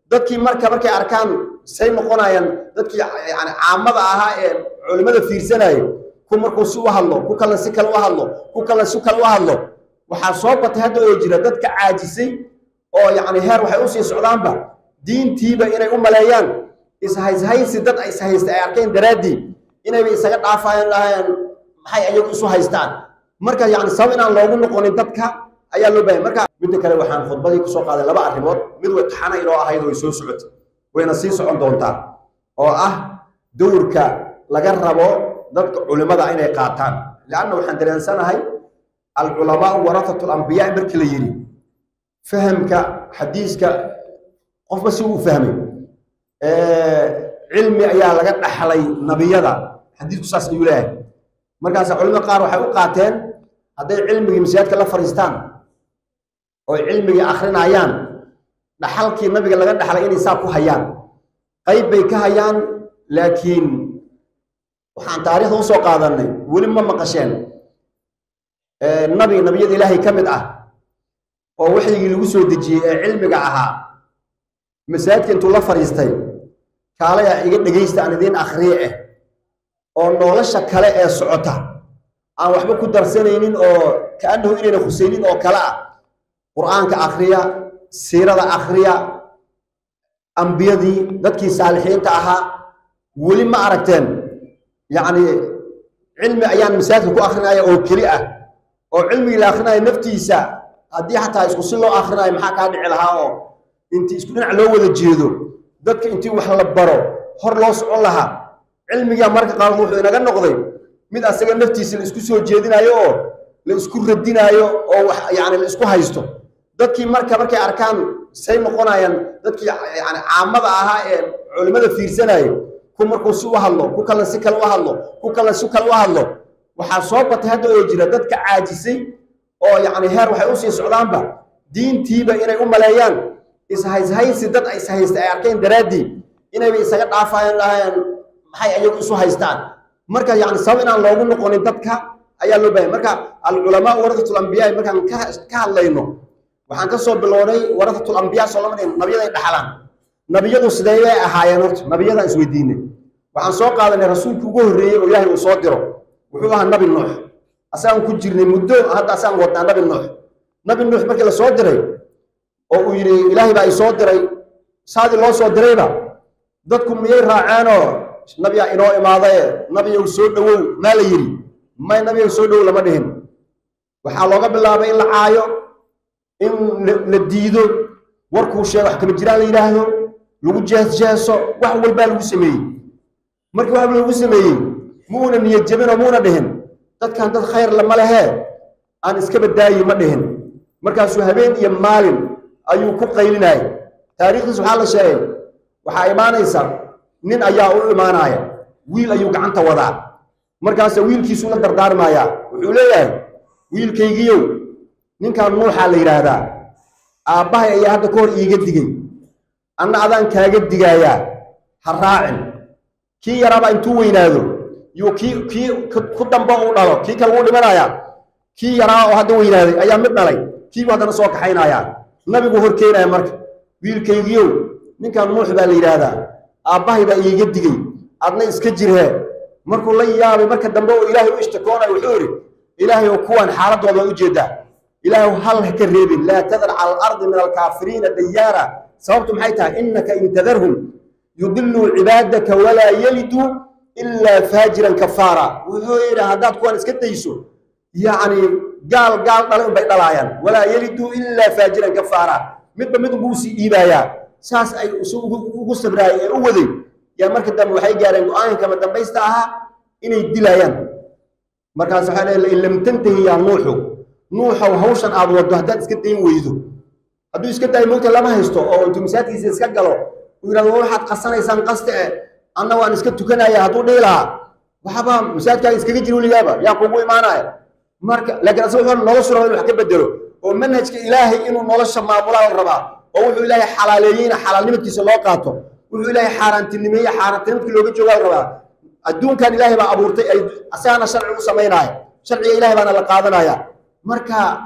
dadkii marka markay arkaan say noqonayaan dadkii yani caamada ahaa ee culimmada fiirsanayay ku markuu si u hadlo ku kalena si kale u hadlo ku kalena si kale u hadlo waxaa soo batay hadda oo jira dadka caajisay oo yacni heer waxay usii socdaanba diintiiba inay u maleeyaan ishayshaysi dad ishaysta ay arkeen daraaddii inayba isaga dhaafayaan lahayaan maxay ayagu isu haystaan marka yani sabab inaan loogu noqonin dadka ayaa loo baahaya marka midda kale waxaan khudbadii kusoo qaaday laba arrimood mid way taxana inoo ahayd way soo socotay wayna sii socon doontaa oo ah dowrka laga rabo dadka culimada inay qaataan leanna waxaan dareensanahay alculamaau warafatu lambiyaa markii la yidhi fahamka xadiiska qofba si uu fahmay cilmi ayaa laga dhaxlay nabiyada xadiisku saas ayuu leeyahay markaas culimada qaar waxay u qaateen hadday cilmigii masaajidka la fadhiistaan oo cilmigii akrinayaan dhaxalkii nabiga laga dhaxlay inay saa ku hayaan qayb bay ka hayaan laakiin waxaan taariikhda usoo qaadanay weli ma maqasheen nabi nabiyada ilaahay ka mid ah oo waxyigii lagu soo dejiyey ee cilmiga ahaa masaajidka intuu la fadhiistay kaalaya iga dhegaysta aan idiin akhriye ah oo nolosha kale ee socota aan waxba ku darsanaynin oo kaanahu inayna khusaynin oo kale ah qur'aanka akhriya siirada akhriya ambiyadii dadkii saalixiinta ahaa weli ma aragteen yacni cilmi ayaan masaajidka ku akrinaya oo keli ah oo cilmigii la akrinaya naftiisa haddii xataa isku si loo akhrinayo maxaa kaa dhici lahaa oo intii isku dhinac loo wada jeedo dadka intii wax la baro hor loo socon lahaa cilmigaa marka qaarkood wuxuu inaga noqday mid asaga naftiisa la isku soo jeedinayo oo la isku radinaayo oo wax yani la isku haysto dadkii marka markay arkaan say noqonayaan dadkii yani caamada ahaa ee culimmada fiirsanayay ku markuu si u hadlo ku kalena si kale u hadlo ku kalena si kale u hadlo waxaa soo batay hadda oo jira dadka caajisay oo yacni heer waxay usii socdaanba diintiiba inay u maleeyaan ishayshaysi dad ishaysta ay arkeen daraaddii inayba isaga dhaafayaan lahayaan maxay ayagu isu haystaan marka yani sabab inaan loogu noqonin dadka ayaa loo baahaya marka alculamaa warahatul ambiyaa markaan ka ka hadlayno waxaan ka soo bilownay warahatul ambiyaa soo lama dhihin nabiyaday dhaxlaan nabiyadu sidee bay ahaayeen horta nabiyadaan isweydiinay waxaan soo qaadanay rasuulkii ugu horreeyey oo ilaahay uu soo diro wuxuu ahaa nabi nuux asagaan ku jirnay muddo hadda asaan wadnaa nabi nuux nabi nuux markii la soo diray oo uu yidhi ilaahay baa i soo diray saadii loo soo dirayba dadku miyay raaceenoo nabiyaa inoo imaadaye nabiyow soo dhowow maa la yidhi may nabiyow soo dhowow lama dhihin waxaa looga bilaabay in la caayo in la diido warkuu sheega wax kama jiraan la yidhaahdo lagu jeesjeeso wax walbaa lagu sameeyey markii wax lagu sameeyey muuna niyad jabinoo muuna dhihin dadkan dad khayr lama lehee aan iska badaayi ma dhihin markaasuu habeen iyo maalin ayuu ku qaylinayay taariikhdiis waxaa la sheegay waxaa imaanaysa nin ayaa u imaanaya wiil ayuu gacanta wadaa markaasa wiilkiisuu la dardaarmayaa wuxuu leeyahay wiilkaygiiyow ninkan nuuxaa la yidhaahdaa aabbahay ayaa hadda ka hor iiga digay anna adaan kaaga digaayaa ha raacin kii yaraaba intuu weynaado yuu kii kii ku damba u dhalo kii kale wuu dhimanayaa kii yaraa oo hadda weynaaday ayaa mid dhalay kiibuu haddana soo kaxaynayaa nabigu hor keenaya marka wiilkaygiyow ninkan nuux baa la yidhaahdaa aabbahay baa iiga digay adna iska jirhee markuu la yaabay marka dambe oo ilaahay u ishtakoonayo wuxuu yidhi ilaahay oo kuwan xaaladooda waa ujeedaa ilaahay hal ha ka reebin laa tadar cala alardi min alkaafiriina dayaara sababtu maxay tahay innaka in tadarhum yudiluu cibaadaka walaa yaliduu ilaa faajiran kafaara wuxuu yidhi haddaad kuwan iska dayso yacni gaal gaal dhalay unbay dhalaayaan walaa yaliduu ilaa faajiran kafaara midba mid unbuu usii dhiibaayaa saas ay si ugu sabraayay ee u waday yaa marka dambe waxay gaareen go-aanka kama dambaysta ahaa inay dilaayaan markaas waxaa leeyahay in lam tantahi yaa nuuxu nuuxow hawshan aad waddo haddaad iska dayn weydo hadduu iska daayo moogta lama haysto oo intuu masaajidkiisa iska galo uu yidhahdo waxaad qasanaysaan qaste eh anna waan iska tukanaya hadduu dhihi lahaa waxba masaajidkaaga iskaga jiro weligaaba yaa kugu imaanaya marka laakiin asaga wuxuu noloshu raba in wax ka bedelo oo manhajka ilaahay inuu nolosha maamulaa la rabaa oo wuxuu ilaahay xalaaleeyeyna xalaalnimadkiisa loo qaato wuxuu ilaahay xaaraantinimeeye xaaraantinimadkii looga joogaa la rabaa adduunkan ilaahay baa abuurtay ay asagana sharci u samaynaya sharciga ilaahay baana la qaadanaya marka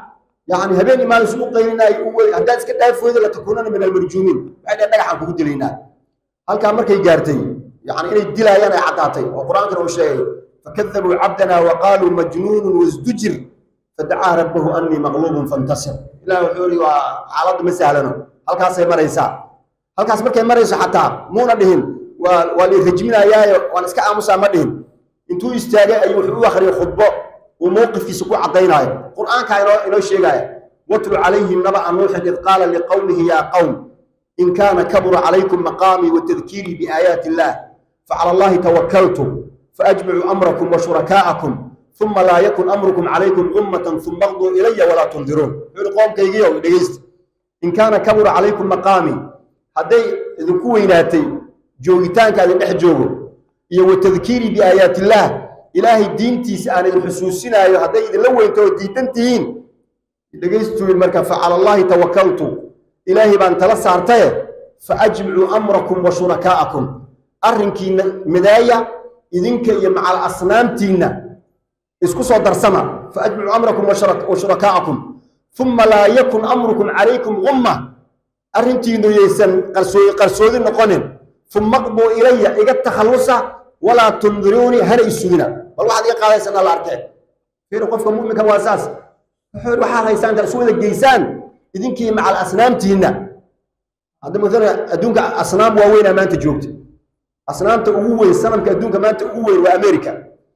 yani habeen imaan isugu qaylinay haddaad iska dhaaf weydo latakuunana min almarjuumiin waxay dhaheen dhagaxaan kugu dilaynaa halkaa markay gaartay yani inay dilaayaan ay caddaatay oo qur-aankana uu sheegay fakadabuu cabdana wa qaaluu majnuunun wasdujir fadacaa rabbahu annii maqluubun fantasir ilah wuxuu yihi waa xaaladdu ma sahlano halkaasay maraysaa halkaas markay marayso xataa muuna dhihin waa waa la rajminayaayo waan iska aamusaa ma dhihin intuu istaagay ayuu wuxuu u akhriyay khudbo uu mowqifkiisa ku caddaynaayo qur'aankaa inoo inoo sheegaya watlu calayhim naba'a nuuxin id qaala liqowmihi yaa qowm in kaana kabura calaykum maqaamii wa tadkiirii biaayaati illaah facala allahi tawakaltu faajmicuu amrakum wa shurakaa'akum uma laa yakun amrukum calaykum ummatan uma qduu ilaya walaa tundiruun wuxuu ihi qoomkaygiiyo dhegeysta in kaana kabura calaykum maqaamii hadday idinku weynaatay joogitaanka idin dhex joogo iyo wa tadkiirii biaayaati illaah ilaahay diintiisa aan idin xusuusinaayo hadday idinla weynto oo diidan tihiin dhegaystuin marka facala allaahi tawakaltu ilaahay baan tala saartaye faajmicuu amrakum wa shurakaa'akum arrinkiinna midaaya idinka iyo macal asnaamtiinna isku soo darsama faajmicuu amrakum wa shurakaa'akum uma laa yakun amrukum calaykum gumma arrintiinnu yaysan qarsoodi noqonin uma qduu ilaya iga takhallusa walaa tundiruunii hana isugina bal waxaad iga qaadaysan alla arkeen fiir qofka mu'minka waa saas wuxuu waxaad haysaan intaad isu wada geysaan idinkii macal asnaamtiinna hadda matala adduunka asnaam waaweynaa maanta joogta asnaamta ugu weyn sanamka adduunka maanta ugu weyn waa america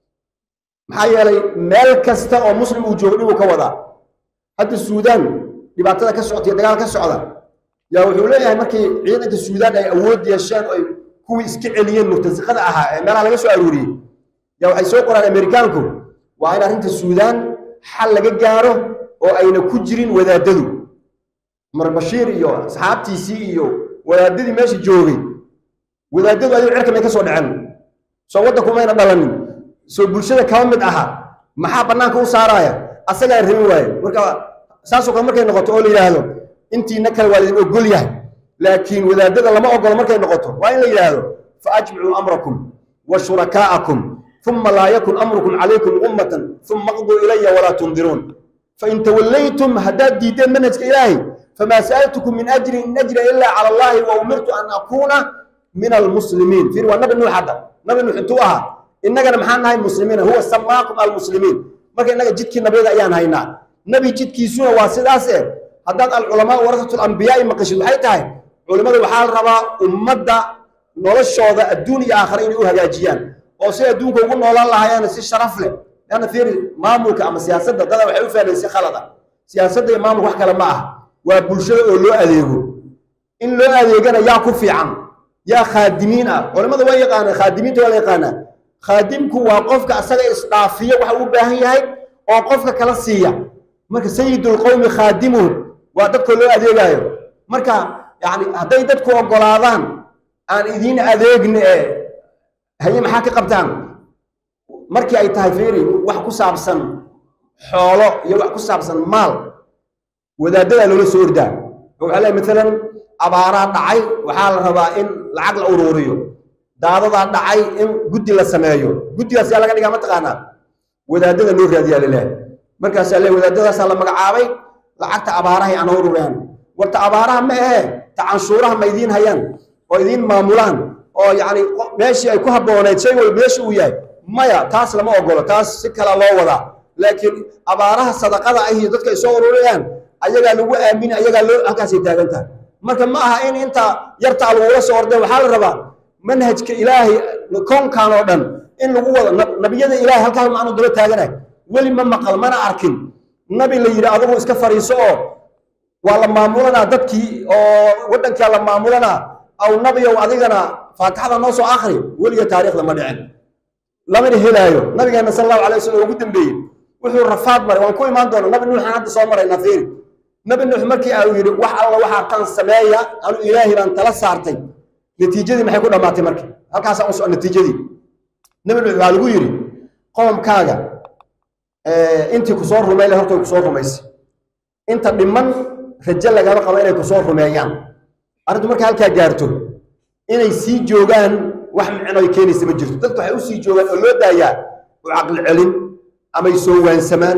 maxaa yeelay meel kasta oo muslim uu joogo dhibuu ka wadaa hadda suudaan dhibaatada ka socota iyo dagaal ka socda yaa wuxuu leeyahay markii ciidanka suudaan ay awood yeesheen oo ay kuwii iska celiyeen murtasiqada ahaa ee meelaha laga soo aruuriyey yaa waxay soo qoraan amerikaanku waa in arrinta suudaan xal laga gaaro oo ayna ku jirin wadaadadu cumar bashiir iyo asxaabtiisii iyo wadaadadii meesha joogay wadaadadu ayuu cirka may ka soo dhaceen soo waddanku mayna dhalanin soo bulshada kaba mid aha maxaa bannaanka u saaraaya asagaa rabin waaye marka saasoo kale markay noqoto oo la yidhaahdo intiina kale waa laidin ogol yahay laakiin wadaadada lama ogolo markay noqoto waa in la yidhaahdo faajmicuu amrakum wa shurakaa'akum uma laa yakun amrukum calaykum ummatan uma qduu ilaya walaa tundiruun fain tawallaytum haddaad diiddeen manhajka ilaahay famaa sa'altukum min ajrin in ajra ilaa cala allahi wa umirtu an akuuna min almuslimiin fiir waa nabi nuux hadda nabi nuux intuu ahaa innagana maxaan nahay muslimiina huwa samaakum almuslimiin marka innaga jidkii nabiyada ayaan haynaa nebi jidkiisuna waa sidaas eh haddaad alculamaa warasatu lambiyaai maqashid waxay tahay culimmadu waxaa la rabaa ummadda noloshooda adduun iyo aakhare inay u hagaajiyaan oo si adduunka ugu noolaan lahaayaan si sharaf leh leanna fiiri maamulka ama siyaasadda dada waxay u fahmeen si khalada siyaasadda iyo maamulka wax kale ma ah waa bulshada oo loo adeego in loo adeegana yaa ku fiican yaa khaadimiin ah culimmada waa yaqaanaa khaadimiinta waa la yaqaanaa khaadimku waa qofka asaga isdhaafiya waxa uu baahan yahay oo qofka kala siiya marka sayidulqowmi khaadimuhum waa dadkoo loo adeegaayo marka yani hadday dadku ogolaadaan aan idiin adeegna ee haye maxaa ka qabtaan markii ay tahay fiiri wax ku saabsan xoolo iyo wax ku saabsan maal wadaadadaa loola soo ordaa waxaa leeyahay maalan abaaraa dhacay waxaa la rabaa in lacag la uruuriyo daadadaa dhacay in guddi la sameeyo guddigaas yaa laga dhigaa mataqaanaa wadaadada loo raadiyaa laleeyahay markaasaa le wadaadadaasaa la magacaabay lacagta abaarahay aan urureen warta abaaraha ma ahe ta canshuuraha ma idiin hayaan oo idiin maamulaan oo yacni meeshii ay ku habbooneyd shay walba meesha uu yahay maya taas lama ogolo taas si kala loo wadaa laakiin abaaraha sadaqada ah iyo dadka ay soo ururayaan ayagaa lagu aamini ayagaa loo halkaasay taagan tahay marka ma aha in inta yartaa lagula soo ordeen waxaa la rabaa manhajka ilaahay koonkan oo dhan in lagu wado nabiyada ilaahay halkaas maanu daba taaganay weli ma maqal mana arkin nabi la yidhi adigu iska fariiso oo waa la maamulanaa dadkii oo waddankaa la maamulanaa aw nabiyow adigana faatixada noo soo akri weliga taariikhda ma dhicin lamana helaayo nabigeena sal allahu alay wasallam ugu dambeeyey wuxuu rafaad maray waan ku imaan doona nabi nuuxaan hadda soo maraynaa fiiri nabi nuux markii uu yidhi wax alla waxaa tan sameeya anu ilaahay baan tala saartay natiijadii maxay ku dhammaatay marka halkaasaa uso natiijadii nabi nuux waxaa lagu yidhi qoomkaaga intii kusoo rumayle horta kusoo rumaysay inta dhiman rajo lagama qabo inay kusoo rumeeyaan arrintu marka halkaa gaarto inay sii joogaan wax micno ay keenaysa ma jirto dadku waxay u sii joogaan oo loo daayaa u caqli celin amay soo waansamaan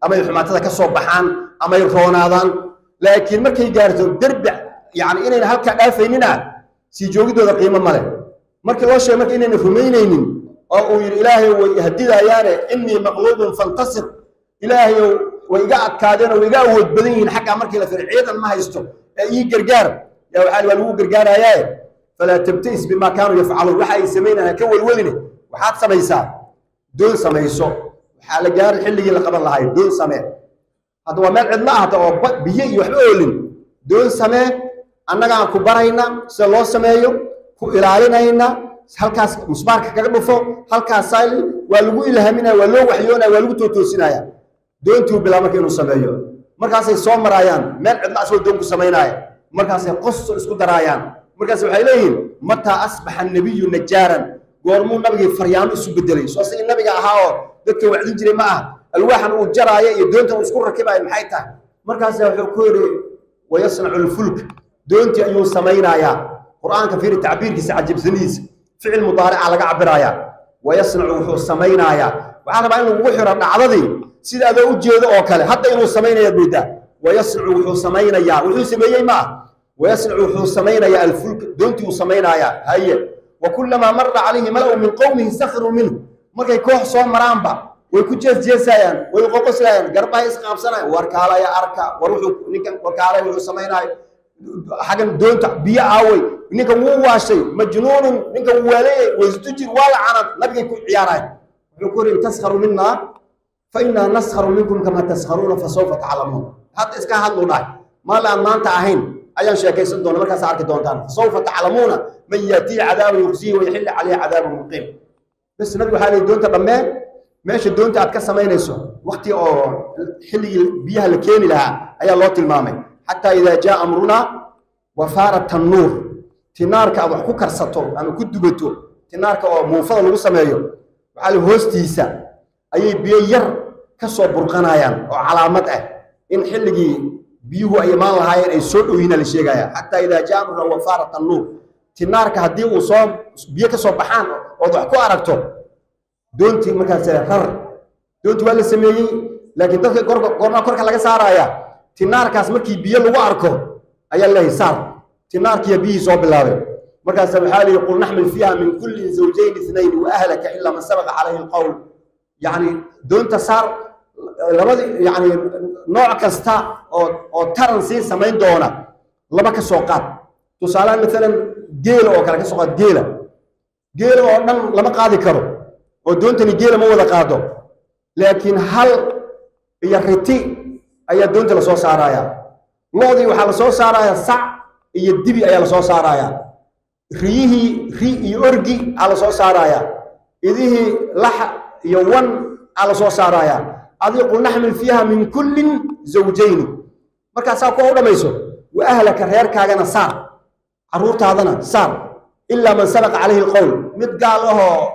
amay xumaatada ka soo baxaan amay roonaadaan laakiin markay gaarto derbi yani inayna halkaa dhaafaynina sii joogidooda qiimo male markii loo sheegay marka inayna rumaynaynin oo uu yidhi ilaahay way hadidayaane innii maqluubun fantasir ilaahayow way iga adkaadeen oo way iga awood badan yihiin xaggaa markii la firay ciidan ma haysto ee ii gargaar yaa waxaa waa lagu gargaarayaaye falaa tabta'is bimaa kaanuu yafcaluun waxa ay samaynayaan ka welweline waxaad samaysaa doon samayso waxaa la gaaray xilligii la qaban lahay doon samee hadda waa meel cidla ahata oo biyo iyo waxba oolin doon samee annagaan ku barayna sida loo sameeyo ku ilaalinayna halkaas musbaarka kaga dhufo halkaas sayl waa lagu ilhaaminaya waa loo waxyoonaya waa lagu tootoosinaya doontii u bilaa marka inuu sameeyo markaasay soo maraayaan meel cidla asagoo doon ku samaynaya markaasay qosol isku daraayaan markaas waxay leeyihiin mataa asbaxa nabiyu najaaran goormuu nabigii faryaamo isu bedelay soo sigii nabiga ahaa oo dadka wacdin jiray ma aha alwaaxan uu jaraayo iyo doontan uu isku rakibaayo maxay tahay markaasa wuxuu ku yidhi wayasnacu lfulk doontii ayuu samaynayaa qur'aanka fiiri tacbiirkiisa cajibsanidiisa ficil mudaarica laga cabirayaa wayasnacu wuxuu samaynayaa waxaa rabaa in lagugu xiro dhacdadii sida adoo u jeedo oo kale hadda inuu samaynayaad moodaa wayasnacu wuxuu samaynayaa wuxuu sameeyey ma ah wayasnacu wuxuu samaynayaa alfulk doontii uu samaynayaa haye wa kullamaa mara calayhi mala'u min qowmihi sakiruu minhu markay koox soo maraanba way ku jeesjeesayaan way qoqoslayaan garbahay isqaabsanayaan warkaalaya arka war wuxuu ninkan warkaalaya wuxuu samaynaayo xaggan doonta biyo aaway ninkan wuu waashay majnuunun ninkan wuu waaleeyay waysdujir waa la canad nabigay ku ciyaarayan wuxuu ku yidhi in taskharu minaa fa innaa naskharu minkum kama taskharuuna fa sawfa taclamuun hadda iska hadlu dhahay maal aan maanta ahayn ayaan sheekaysan doona markaas arki doontaan fasawfa taclamuuna man yaatihi cadaabun yuqsihi wayaxilli calayhi cadaabun muqiim bas nabigu waxaa leeyahy doonta dhammee meesha doonta aad ka samaynayso wakti oo xilligii biyaha la keeni lahaa ayaa loo tilmaamay xataa idaa jaa amrunaa wafaara tannuur tinaarka aad wax ku karsato ama ku dubato tinaarka oo muufada lagu sameeyo waxaa la hoostiisa ayay biyo yar ka soo burqanayaan oo calaamad ah in xilligii biyuhu ay imaan lahaayeen ay soo dhowyiina la sheegaya xataa idaa jaa amrunaa wafaara tannuur tinaarka haddii uu soo biyo ka soo baxaan ood wax ku aragto doontii markaas rar doontii waa la sameeyey laakiin dadka goormaa korka laga saaraya tinaarkaas markii biyo lagu arko ayaa leeyahay saar tinaarkiiya biyihii soo bilaabay markaas waxaa lihi qul naxmil fiiha min kulli zawjayn ithnayn wa ahlaka ilaa man sabaqa calayhi alqowl yacni doonta saar labadi yacni nooc kasta oo oo taran sii samayn doona laba ka soo qaad tusaalehaan maalan geela oo kale ka soo qaad geela geela oo dhan lama qaadi karo oo doontani geela ma wada qaado laakiin hal iyo riti ayaa doonta lasoo saaraya loodii waxaa lasoo saaraya sac iyo dibi ayaa lasoo saaraya riyihii ri iyo orgi aa lasoo saaraya idihii lax iyo wan aa lasoo saaraya adii qul naxmil fiiha min kullin zawjayni markaasaa kuwa u dhammayso wa ahlaka reerkaagana saar carruurtaadana saar ilaa man sabaqa calayhi alqowl mid gaal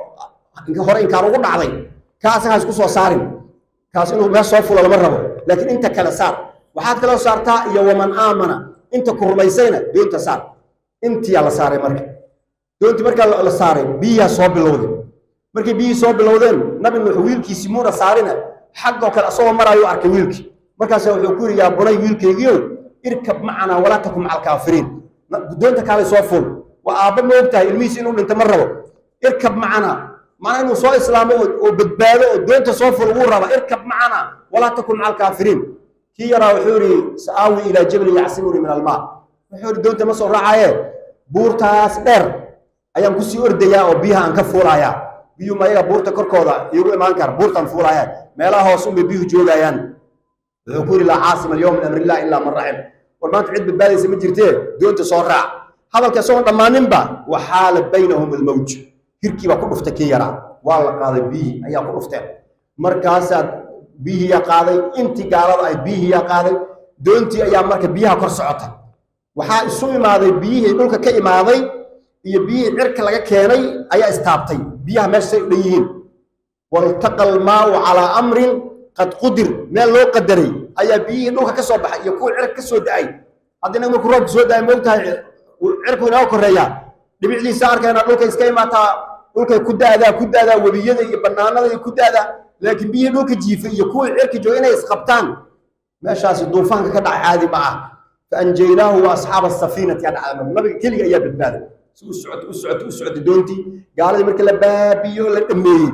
ahoo hore inkaan ugu dhacday kaa asagaa isku soo saarin kaas inuu meel soo fulo lama rabo laakiin inta kale saar waxaad kaloo saartaa iyo waman aamana inta ku rumaysayna doonta saar intiyaa la saaray marka doontii markaa la saaray biyihaa soo bilowday markay biyihii soo bilowdeen nabi nuux wiilkiisii muuna saarina xaggoo kale asagoo maraayo arkay wiilkii markaasa wuxuu ku yidhi yaa bunay wiilkaygiiow irkab macanaa walaa takum maca alkaafiriin doonta kaalay soo fuul waa aabba ma og tahay ilmihiisi inuu dhinto ma rabo irkab macanaa macnaa inuu soo islaamo oo badbaado oo doonta soo ful wuu raba irkab macana walaa takun maca alkaafiriin kii yaraa wuxuu yidhi sa'aawi ilaa jabalin yacsimuni min almaa wuxuu yidhi doonta ma soo raacaye buurtaas dheer ayaan kusii ordayaa oo biyaha aan ka fuulayaa biyuhu ma ayaga buurta korkooda iigu imaan kara buurtaan fuulaya meelaha hoos unbay biyuhu joogayaan wuxuu ku yidhi laa caasima alyowm min amrillah ilaa man raxim war maanta cid badbaadaysa ma jirtee doonta soo raac hadalka isagoon dhammaaninba waxaala baynahum almawj hirkii baa ku dhuftay kii yaraa waa la qaaday biyihii ayaa ku dhufteen markaasaad biyihiiyaa qaaday intii gaalada ahayd biyihiiyaa qaaday doontii ayaa marka biyaha kor socotay waxaa isu imaaday biyihii dhulka ka imaaday iyo biyihii cirka laga keenay ayaa istaabtay biyaha meesha say u dhan yihiin waltaqa almaau calaa amrin qad qudir meel loo qadaray ayaa biyihii dhulka ka soo baxay iyo kuwa cirka ka soo da-ay haddii nag markuu roobka soo da-ay moogtahay cirku inooga koreeyaa dhibicdiisa arkayna dhulka iska imaataa dhulkay ku daadaa ku daadaa webiyada iyo banaanada iyo ku daadaa laakiin biyihii dhulka jiifay iyo kuwii cirka jooga inay isqabtaan meeshaasi duufaanka ka dhaca caadi ma ah faanjaynaahu wa asxaaba asafiinati yaa dhacda nabiga keliga ayaa badbaaday si u socota u socota u socota doontii gaaladii marka la baabiyo la dhameeyey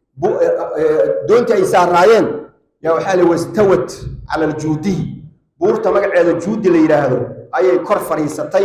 doontii ay saaraayeen yaa waxaa la wastawat cala aljuudiy buurta magaceeda juudi la yidhaahdo ayay kor fadhiisatay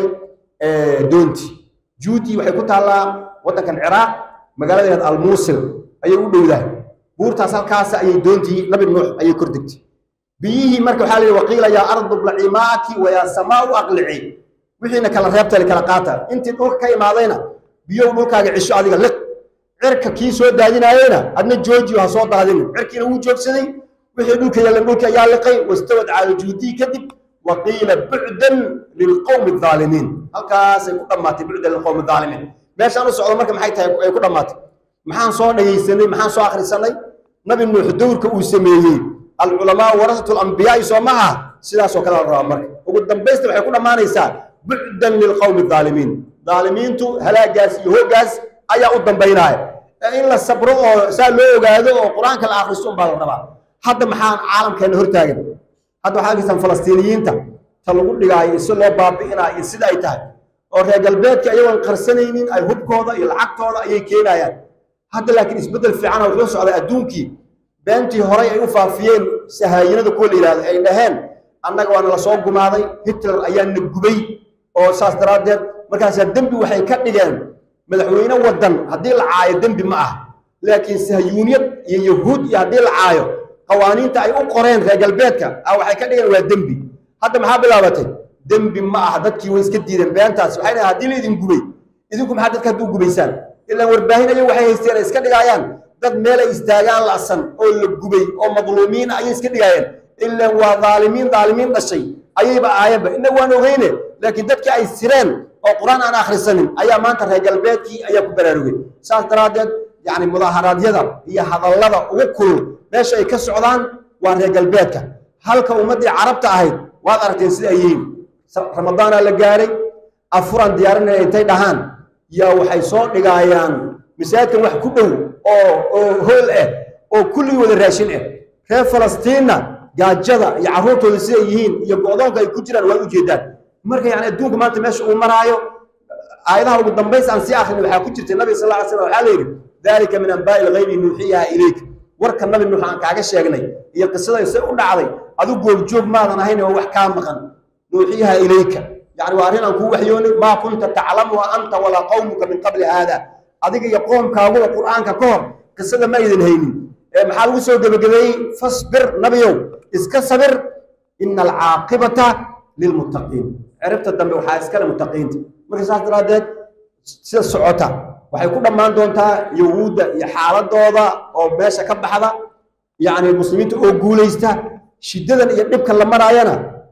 doontii juudi waxay ku taallaa waddankan ciraaq magaaladeed almuusil ayay u dhowdahay buurtaas halkaas ayay doontii nabi nuux ayay kor degtay biyihii marka waxaa la yidhi waqiila yaa ardu blaci maaki wa yaa samaau aqlici wixiina kala reebta kala qaata intii dhulka ka imaadayna biyow dhulkaaga cisho adiga liq cirka kii soo daadinaayeyna adna joojiyo ha soo daadinin cirkiina wuu joogsaday wixii dhulka yeelan dhulka ayaa liqay wastawad cala juudii kadib waqiila bucdan lilqowmi aalimiin halkaasay ku dhammaatay bucdan lilqowmi aalimiin meeshaan u socdo marka maxay tahay ay ku dhammaatay maxaan soo dhagaysanay maxaan soo akhrisanay nabi nuux dowrka uu sameeyey alculamaa warasatu lambiyaai soo maha sidaasoo kale la rabaa marka ugu dambaysta waxay ku dhammaanaysaa bucdan lilqowmi aalimiin aalimiintu halaagaas iyo hoogaas ayaa u dambaynaaya in la sabro oo saa loo ogaado oo qur-aanka la akhristo unbaa la rabaa hadda maxaan caalamkeena hortaagan hadda waxaa arkaysaan falastiiniyiinta ta lagu dhigaayo si loo baabi'inaa iyo sida ay tahay oo reer galbeedka iyagoon qarsanaynin ay hubkooda iyo lacagtooda ayay keenayaan hadda laakiin isbeddel fiicana wuxuu socday adduunkii beentii horay ay u faafiyeen sahaayinada kuwa la yidhahdo ay dhaheen annaga waana la soo gumaaday hitler ayaana gubay oo saas daraaddeed markaasaa dembi waxay ka dhigeen madaxweyne waddan haddii la caayo dembi ma ah laakiin sahyuuniyad iyo yahuud iyo haddii la caayo qawaaniinta ay u qoreen reer galbeedka ah waxay ka dhigeen waa dembi hadda maxaa bilaabatay dembi ma ah dadkii way iska diideen beentaas waxay dhahen haddii la idin gubay idinku maxaa dadka hadduu gubaysaan ilaan warbaahin ayagu waxay haysteen ay iska dhigaayaan dad meelay istaagaan la'san oo la gubay oo madluumiin ayay iska dhigaayeen ilaan waa dhaalimiin dhaalimiin dhashay ayayba aayanba inna waan ogeyne laakiin dadkii ay sireen oo qur-aan aan akhrisanin ayaa maanta reer galbeedkii ayaa ku baraarugay saas daraaddeed yacni mudaaharaadyada iyo hadallada ugu kulul meesha ay ka socdaan waa reer galbeedka halka ummaddii carabta ahayd waad aragteen sida ay yihiin ramadaanaa la gaaray afuraan diyaarinaya intay dhahaan yaa waxay soo dhigaayaan masaajidkan wax ku dhow oo oo hool ah oo kulligii wada raashin ah reer falastiinna gaajada iyo carruurtooda siday yihiin iyo go'doonka ay ku jiraan waa u jeedaan marka yani adduunka maanta meesha uu maraayo aayadaha ugu dambays aan sii akrin waxaa ku jirtay nabiga sal ly slam waxaa la yidhi dalika min anbaa'i lghaybi nuuxiyaha ilayk warka nabi nuux aan kaaga sheegnay iyo qisada se u dhacday adigu goobjoog maadan ahayn oo wax kaa maqan nuuxiyaha ilayka yani waa arrin aan kuu waxyoonay maa kunta taclamuha anta walaa qawmuka min qabli haada adiga iyo qoomkaaguba qur'aanka ka hor qisada ma aydan haynin maxaa lagu soo gebagabeeyey fasbir nabiyow iska sabir ina alcaaqibata lilmuttaqiin ciribta dambe waxaa iskale muttaqiinta marka saas daraaddeed sida socota waxay ku dhammaan doontaa yahuudda iyo xaaladooda oo meesha ka baxda yacni muslimiinta oo guulaysta shiddadan iyo dhibkan la maraayana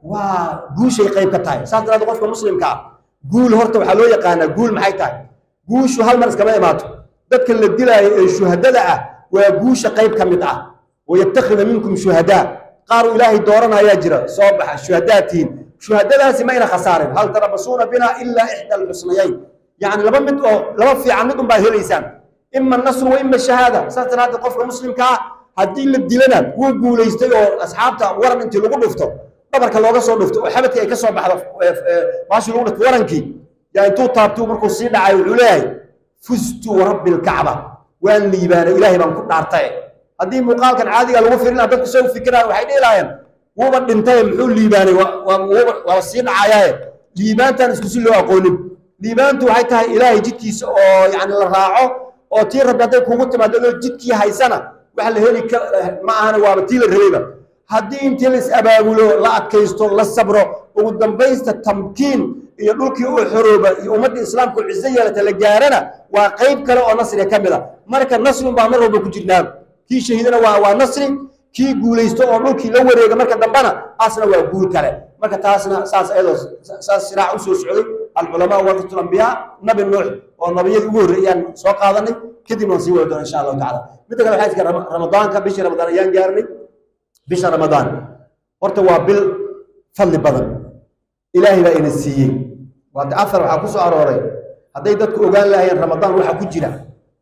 waa guushay qayb ka tahay saas daraaddeed qofka muslimka ah guul horta waxaa loo yaqaanaa guul maxay tahay guushu hal mar iskama imaato dadka la dilaayo ee shuhadada ah waa guusha qayb ka mid ah wayattakhida minkum shuhadaa qaar uu ilaahay dooranayaa jira soo baxa shuhadaa tihiin shuhadadaasi mayna khasaaren hal tarabasuuna binaa ilaa ixda alxusnayayn yacni laba mid oo laba fiican mid unbaad helaysaan ima nasru wa ima shahaada saas daraaddeed qofka muslimka ah haddii la dilana wuu guulaystay oo asxaabta waran intii lagu dhufto dhabarka looga soo dhufto oo xabadkii ay ka soo baxdo baashii lagu dhufto warankii yaa intuu taabtuu markuu sii dhacay wuxuu leeyahay fustu warabbi lkacba waan liibaanay ilaahay baan ku dhaartay haddii muuqaalkan caadiga lagu firin lahaa dadku soo fikiraya waxay dhihi lahaayeen wuuba dhintay muxuu liibaanay waa sii dhacayaaye liibaantan isku si loo aqoonin liibaantu waxay tahay ilaahay jidkiisa oo yani la raaco oo tii rabbi hadday kugu timaado adoo jidkii haysana waxa la heli ma ahana waaba tii la rabayba haddii intii la is-abaabulo la adkaysto la sabro ugu dambaysta tamkiin iyo dhulkii oo xorooba iyo ummadda islaamku ciso yeelata la gaarana waa qayb kale oo nasriga ka mid a marka nasrin baa mar walba ku jirnaa kii shahiidana waa waa nasri kii guulaysto oo dhulkii la wareega marka dambana asna waa guul kale marka taasna saas ayadoo saas siraac u soo socday alculamaa warasatul ambiyaa nabi nuux oo nabiyadii ugu horreeyaan soo qaadanay kadib waan sii wada doona insha allahu tacala midda kale waxaa jirta ramadaanka bishii ramadaan ayaan gaarnay bisha ramadaan horta waa bil fadli badan ilaahay baa ina siiyey waata afar waxaa ku soo arooray hadday dadku ogaan lahaayeen ramadaan waxa ku jira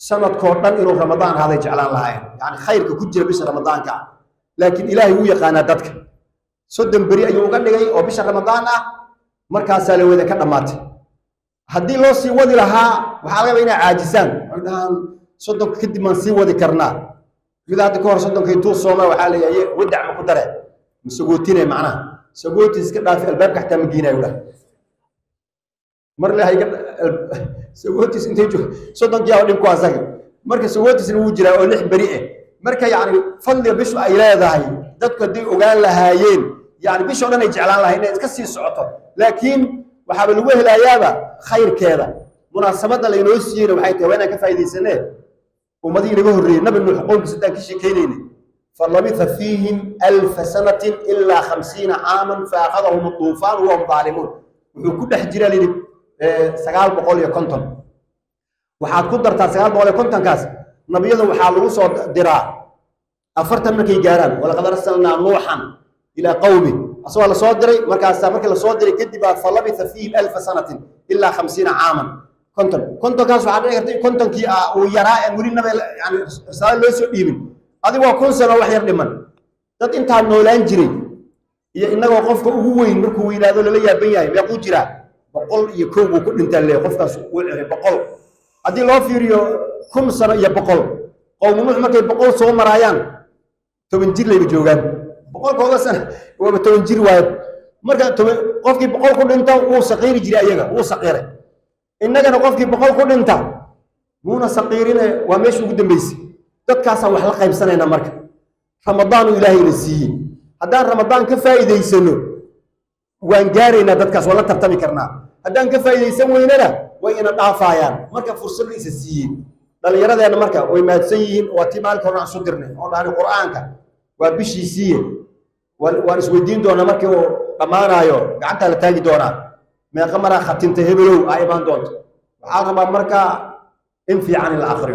sanadkoo dhan inuu ramadaan ahaaday jeclaan lahaayeen yani khayrka ku jira bisha ramadaanka ah laakiin ilaahay wuu yaqaanaa dadka soddon beri ayuu uga dhigay oo bisha ramadaan ah markaasaa la wada ka dhammaatay haddii loo sii wadi lahaa waxaa laga yaba inay caajisaan waxay dhahaan soddonka kadib maan sii wadi karnaa mid hadda ka hor soddonka intuu sooma waxaa leeyahay wadac ma ku dare ma sagootine macnaha sagooti iska dhaafi albaabka xataa ma geenayo dhah mar le hayga sagootis intay joog soddonkii aa dhib ku asaga marka sagootisna wuu jiraa oo lix beri ah marka yacni fadliga bishu ay leedahay dadku hadday ogaan lahaayeen yani bishoo dhan ay jeclaan lahay inay iska sii socoto laakiin waxaaba lagu helayaaba khayrkeeda munaasabadda laynoo siiyeyna waxay tahay waa inaan ka faa'iidaysanee ummadihii naga horreeyey nabi nuux qowmkiisa haddaan ka sheekaynayna falabitha fiihim alfa sanatin ilaa khamsiina caaman faakhadahum duufaan wahum daalimuun wuxuu ku dhex jira layidhi sagaal boqol iyo konton waxaad ku dartaa sagaal boqol iyo kontonkaas nabiyada waxaa lagu soo diraa afartan markay gaaraan walaqad arsalnaa nuuxan ilaa qawmi asagoo la soo diray markaasaa markii la soo diray kadib baa falabitha fiihim alfa sanatin ilaa khamsiina caaman konton kontonkaas waxaa dhici karta in kontonkii ah uu yaraa aan weli naba yani risaalo loo soo dhiibin adigu waa kun sano wax yar dhiman dad intaa noolaan jiray iyo innagoo qofka ugu weyn markuu weynaado lala yaaban yahay meequu jiraa boqol iyo kow buu ku dhintaa le qofkaas uu ciray boqol haddii loo fiiriyo kun sano iyo boqol qowmu nuux markay boqol soo maraayaan toban jir layba joogaan boqolkooda sana waaba toban jir waayo marka toban qofkii boqol ku dhinta wuu saqiiri jiray ayaga wuu saqiiray innagana qofkii boqol ku dhinta muuna saqiirine waa meesha ugu dambeysay dadkaasaan wax la qaybsanayna marka ramadaanu ilaahayna siiyey haddaan ramadaan ka faa'iidaysano waan gaaraynaa dadkaas waan la tartami karnaa haddaan ka faa'iidaysan weynana way ina dhaafaayaan marka fursadda isa siiyey dhallinyaradeenna marka way mahadsan yihiin waa tii maalinka hore aan isu dirnay oo dhahani qur'aanka waa bishii siiye waan waan isweydiin doonaa markii uu dhammaanaayo gacantaa la taagi doonaa meeqa maraa khatinta hebelow aa imaan doonto waxaa rabaa marka in fiican in la akriyo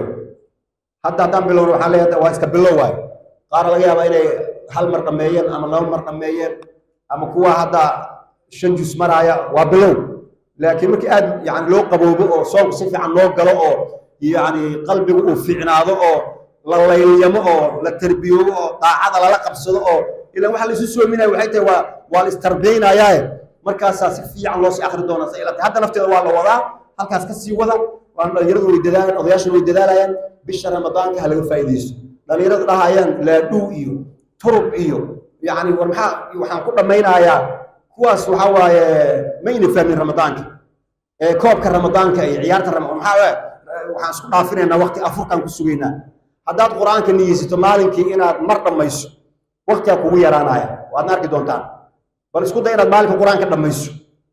hadda haddaan bilowno waxaan leeyahay waa iska bilow waayo qaar laga yaabaa inay hal mar dhammeeyeen ama laba mar dhammeeyeen ama kuwa hadda shan jus maraaya waa bilow laakiin markii aad yani loo qaboobo oo soonku si fiican loo galo oo yani qalbigu uu fiicnaado oo la laylyamo oo la tarbiyoobo oo daacada lala qabsado oo ilan waxa laisu soominaya waxay tahay waa waa la istarbiyaynayaaye markaasaa si fiican loo sii akri doonaa sa ilata hadda nafteeda waa la wadaa halkaas ka sii wada waan dhalinyaradu way dadaalayaan odayaashuna way dadaalayaan bisha ramadaanka ha laga faa'iidaysto dhalinyaradu dhahayaan laadhuu iyo turub iyo yacni war maxaa waxaan ku dhammaynayaa kuwaas waxaa waaye ma ina fahmin ramadaanka ee koobka ramadaanka iyo ciyaarta ramadaan maxaa waaye waxaan isku dhaafinaynaa waqti afurkaan ku sugaynaa haddaad qur-aanka niyeysato maalinkii inaad mar dhammayso waqtigaa kugu yaraanaya waadna arki doontaan bal isku day inaad maalinka qur-aanka dhammayso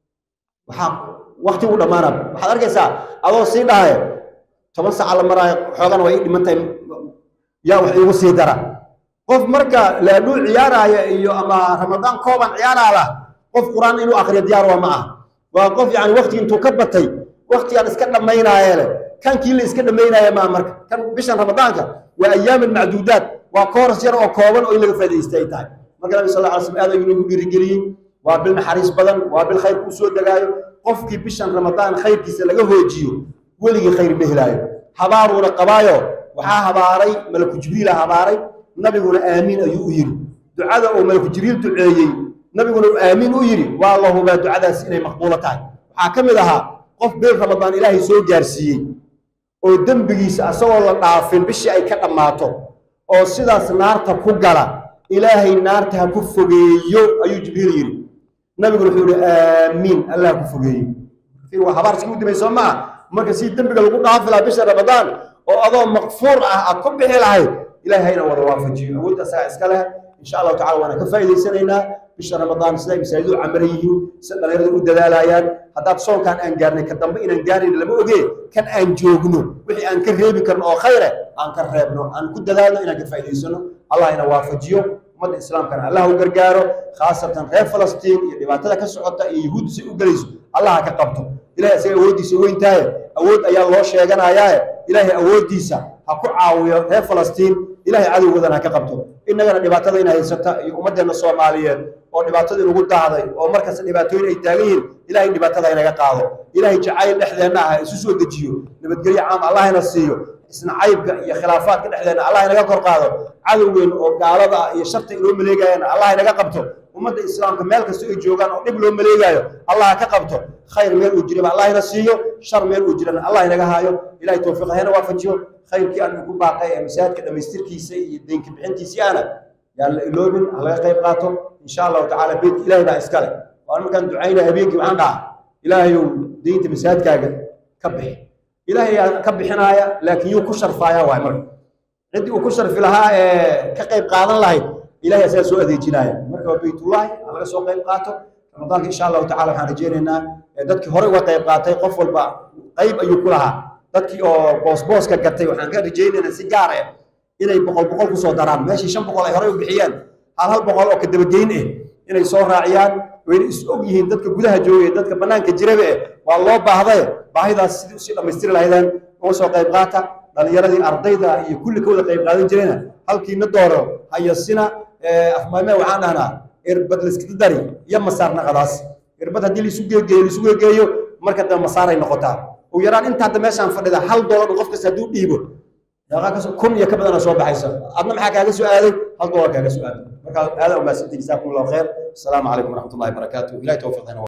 waxaa waqti ugu dhammaanaa waxaad arkaysaa adoo sii dhahaya toban saaca la maraayo xoogana waa ii dhimantahay yaa wax iigu sii dara qof marka laadhuu ciyaaraaya iyo ama ramadaan kooban ciyaaraala qof qur-aan inuu akriyo diyaar waa ma ah waa qof yani waqti intuu ka batay waqtigaan iska dhammaynaaye leh kankii la iska dhammaynaya maa marka kan bishan ramadaanka waa ayaamin macduudaad waa kooras yar oo kooban oo in laga faa'iidaysta ay tahay marka nabi sal alla alay slam aad ayuu nagu dhiirigeliyey waa bil naxariis badan waa bil khayr kuu soo degaayo qofkii bishan ramadaan khayrkiisa laga hoojiyo weligii khayr ma helaayo habaaruuna qabaayo waxaa habaaray malaku jibriila habaaray nabiguna aamiin ayuu u yidhi ducada uu malaku jibriil duceeyey nabiguna uu aamiin u yidhi waa la hubaa ducadaasi inay maqbuulo tahay waxaa ka mid ahaa qof bil ramadaan ilaahay soo gaarsiiyey oo dembigiisa asagoo la dhaafin bishii ay ka dhammaato oo sidaas naarta ku gala ilaahay naarta ha ku fogeeyo ayuu jibriil yidhi nabiguna wuxuu yihi aamiin allah ha ku fogeeyo waa habaar iska udimay soo maa marka si dembiga lagu dhaafi lahaa bisha ramadaan oo adoo makfuur ah aad ku bixi lahayd ilahay hayna wada waafajiyo awoodda asagaa iska leh insha allahu tacala waana ka faa'iidaysanaynaa bisha ramadaan siday masaajidu camaran yihiin sida dhalinyaradu u dadaalayaan haddaad soonkaan aan gaarnay ka dambe inaan gaarayna lama ogee kan aan joogno wixii aan ka reebi karno oo khayre aan ka reebno aan ku dadaalno inaan ka faa'iidaysano allah ina waafajiyo ummadda islaamkana allah u gargaaro khaasatan reer falastiin iyo dhibaatada ka socota iyo yuhuudda si u gelayso allah ha ka qabto ilahay isaga awooddiisa weyntaaye awood ayaa loo sheeganayaaye ilaahay awooddiisa ha ku caawiyo reer falastiin ilahay cadowgoodana ha ka qabto innagana dhibaatada ina haysata iyo ummaddeenna soomaaliyeed oo dhibaatada inugu daahday oo markasta dhibaatooyin ay taagan yihiin ilahay dhibaatada inaga qaado ilahay jacayl dhexdeenna ah isu soo dejiyo nabadgelyo caam allahna siiyo isnacaybka iyo khilaafaadka dhexdeena allah inaga kor qaado cadowgeen oo gaalada ah iyo sharta loo maleegayana allah inaga qabto ummadda islaamka meel kasta ay joogaan oo dhib loo maleegaayo allah ka qabto khayr meel uu jiraba allah ina siiyo shar meel uu jirana allah inaga haayo ilahay towfiiq hayna waafajiyo khayrkii aan ugu baaqay ee masaajidka dhammaystirkiisa iyo deenka bixintiisii ana yaan la iloobin ha laga qayb qaato insha allahu tacaala beydka ilahay baa iskale waan markaan ducaynaya habeenkii waxaan dhaha ilaahayow deynta masaajidkaaga ka bixi ilaahay yaa ka bixinaaya laakiin yuu ku sharfaaya waay marka ciddii uu ku sharfi lahaa ee ka qayb qaadan lahayd ilahay asagaa soo adeejinaaya marka waa beytullahi ha laga soo qayb qaato ramadaanka insha allahu tacala waxaan rajaynaynaa dadkii hore uga qayb qaatay qof walba qayb ayuu ku lahaa dadkii oo boosbooska gatay waxaan ka rajaynaynaa si gaar ah inay boqol boqol kusoo daraan meeshii shan boqol ay horey u bixiyeen hal hal boqol oo kadabageyn ah inay soo raaciyaan wayna is og yihiin dadka gudaha joogay dadka bannaanka jiraba eh waa loo baahdaye baahidaas sidii usii dhammaystiri lahaydeen uga soo qayb qaata dhallinyaradii ardayda iyo kulli ka wada qayb qaadan jirayna halkiina dooro hayasina afmaame waxaan dhahnaa irbad layskada dari iyo masaar naqadaas irbad haddii laisu geegeeyo laisu geegeeyo marka dambe masaaray noqotaa ugu yaraan inta hadda meeshaan fadhida hal doolar qof kasta hadduu dhiibo kun iyo ka badana soo baxaysa adna maxaa kaaga soo aaday hal doolar kaaga soo aaday marka aada umaadsantay jazaakum allahu khayr asalaamu calaykum waraxmat ullahi barakaatu ilahi towfiiqina